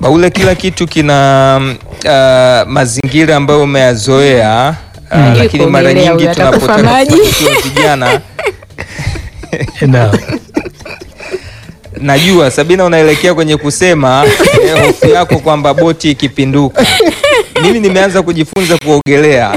Baule, kila kitu kina uh, mazingira ambayo umeyazoea uh, Mm. lakini mara Kuogelea nyingi huyo atakufa tunapotaka maji. kufanikiwa vijana Naam. najua Sabina unaelekea kwenye kusema eh, hofu yako kwamba boti ikipinduka. Mimi nimeanza kujifunza kuogelea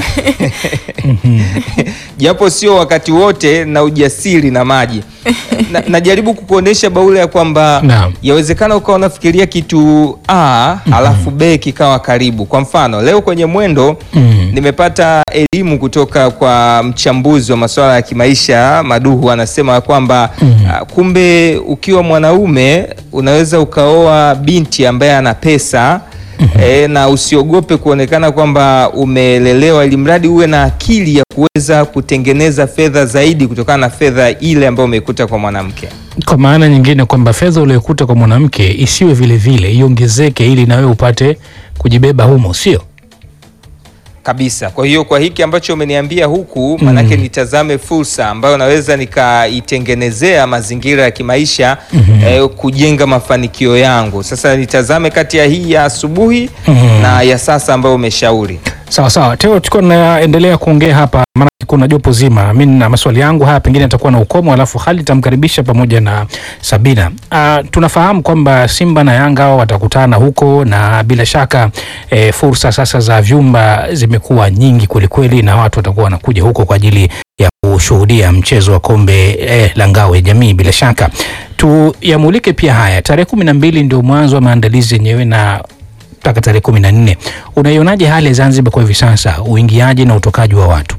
japo sio wakati wote na ujasiri na maji na, najaribu kukuonesha Baule ya kwamba Naam. yawezekana ukawa unafikiria kitu A halafu B kikawa karibu. Kwa mfano leo kwenye mwendo Mm. nimepata elimu kutoka kwa mchambuzi wa masuala ya kimaisha Maduhu, anasema kwamba ah, kumbe ukiwa mwanaume unaweza ukaoa binti ambaye ana pesa eh, na usiogope kuonekana kwamba umelelewa, ili mradi uwe na akili ya kuweza kutengeneza fedha zaidi kutokana na fedha ile ambayo umeikuta kwa mwanamke. Kwa maana nyingine kwamba fedha uliyokuta kwa mwanamke isiwe vile vile iongezeke, ili na wewe upate kujibeba humo, sio? kabisa. Kwa hiyo kwa hiki ambacho umeniambia huku, manake nitazame fursa ambayo naweza nikaitengenezea mazingira ya kimaisha eh, kujenga mafanikio yangu. Sasa nitazame kati ya hii ya asubuhi na ya sasa ambayo umeshauri. Sawa sawa, Teo, tukiwa tunaendelea kuongea hapa, maana kuna jopo zima. Mi na maswali yangu haya pengine atakuwa na ukomo, alafu hali tamkaribisha pamoja na Sabina. Uh, tunafahamu kwamba Simba na Yanga hao watakutana huko, na bila shaka eh, fursa sasa za vyumba zimekuwa nyingi kwelikweli, na watu watakuwa wanakuja huko kwa ajili ya kushuhudia mchezo wa kombe eh, la ngao ya jamii. Bila shaka tuyamulike pia haya. Tarehe kumi na mbili ndio mwanzo wa maandalizi yenyewe na mpaka tarehe kumi na nne. Unaionaje hali ya Zanzibar kwa hivi sasa, uingiaji na utokaji wa watu?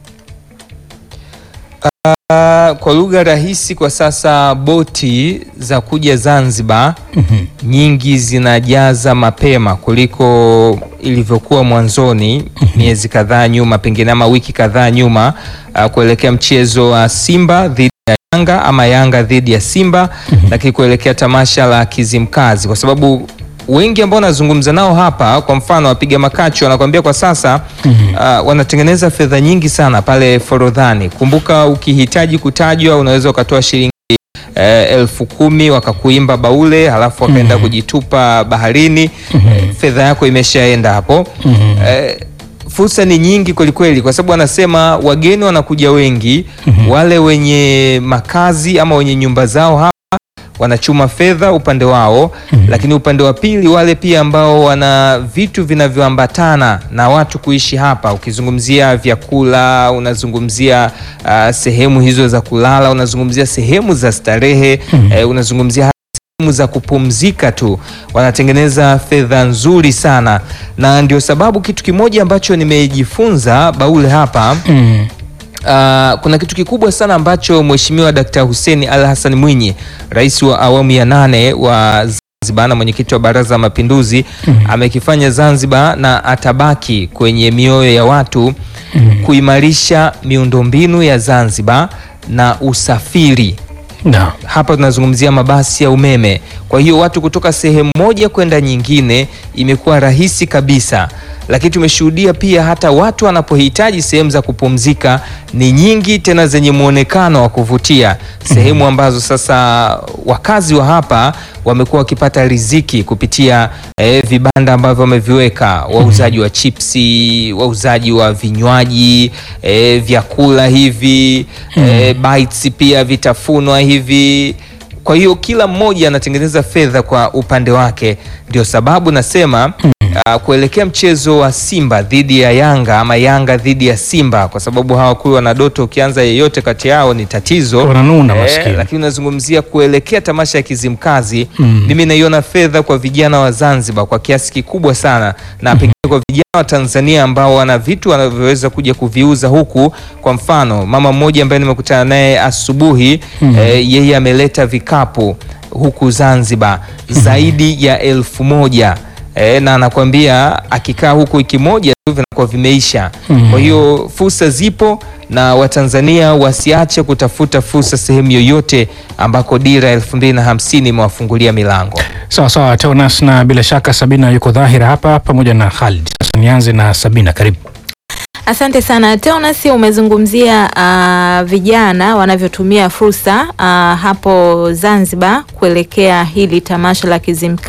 Ah, kwa lugha rahisi, kwa sasa boti za kuja Zanzibar nyingi zinajaza mapema kuliko ilivyokuwa mwanzoni miezi kadhaa nyuma, pengine ama wiki kadhaa nyuma, ah, kuelekea mchezo wa Simba dhidi ya Yanga ama Yanga dhidi ya Simba, lakini kuelekea tamasha la Kizimkazi, kwa sababu wengi ambao nazungumza nao hapa, kwa mfano wapiga makacho wanakuambia kwa sasa ah, wanatengeneza fedha nyingi sana pale Forodhani. Kumbuka, ukihitaji kutajwa unaweza ukatoa shilingi eh, elfu kumi wakakuimba baule, halafu wakaenda kujitupa baharini. Eh, fedha yako imeshaenda hapo. Eh, fursa ni nyingi kwelikweli, kwa sababu wanasema wageni wanakuja wengi, wale wenye makazi ama wenye nyumba zao hapa wanachuma fedha upande wao, lakini upande wa pili wale pia ambao wana vitu vinavyoambatana na watu kuishi hapa. Ukizungumzia vyakula, unazungumzia ah, sehemu hizo za kulala, unazungumzia sehemu za starehe, eh, unazungumzia hata sehemu za kupumzika tu, wanatengeneza fedha nzuri sana, na ndio sababu kitu kimoja ambacho nimejifunza Baule hapa Mm. Uh, kuna kitu kikubwa sana ambacho Mheshimiwa Dkt. Hussein Ali Hassan Mwinyi, rais wa awamu ya nane wa Zanzibar na mwenyekiti wa Baraza la Mapinduzi amekifanya Zanzibar na atabaki kwenye mioyo ya watu kuimarisha miundombinu ya Zanzibar na usafiri Na. hapa tunazungumzia mabasi ya umeme. Kwa hiyo watu kutoka sehemu moja kwenda nyingine imekuwa rahisi kabisa, lakini tumeshuhudia pia hata watu wanapohitaji sehemu za kupumzika ni nyingi tena zenye mwonekano wa kuvutia, sehemu ambazo sasa wakazi wa hapa wamekuwa wakipata riziki kupitia eh, vibanda ambavyo wameviweka, wauzaji wa chipsi, wauzaji wa vinywaji eh, vyakula hivi eh, bites pia vitafunwa hivi. Kwa hiyo kila mmoja anatengeneza fedha kwa upande wake, ndio sababu nasema ah, kuelekea mchezo wa Simba dhidi ya Yanga ama Yanga dhidi ya Simba, kwa sababu hawa kule wana doto, ukianza yeyote kati yao ni tatizo Wananuna maskini. lakini unazungumzia kuelekea tamasha ya Kizimkazi, mimi naiona fedha kwa vijana wa Zanzibar kwa kiasi kikubwa sana, na pengine kwa vijana wa Tanzania ambao wana vitu wanavyoweza kuja kuviuza huku. Kwa mfano, mama mmoja ambaye nimekutana naye asubuhi eh, yeye ameleta vikapu huku Zanzibar zaidi ya elfu moja e, na anakwambia akikaa huku wiki moja tu vinakuwa vimeisha. Kwa hiyo fursa zipo na Watanzania wasiache kutafuta fursa sehemu yoyote ambako dira ya elfu mbili na hamsini imewafungulia milango. Sawa sawa, Teonas, na bila shaka Sabina yuko dhahira hapa pamoja na Khalid. Sasa nianze na Sabina, karibu. Asante sana Teonas, umezungumzia ah, vijana wanavyotumia fursa ah, hapo Zanzibar kuelekea hili tamasha la Kizimkazi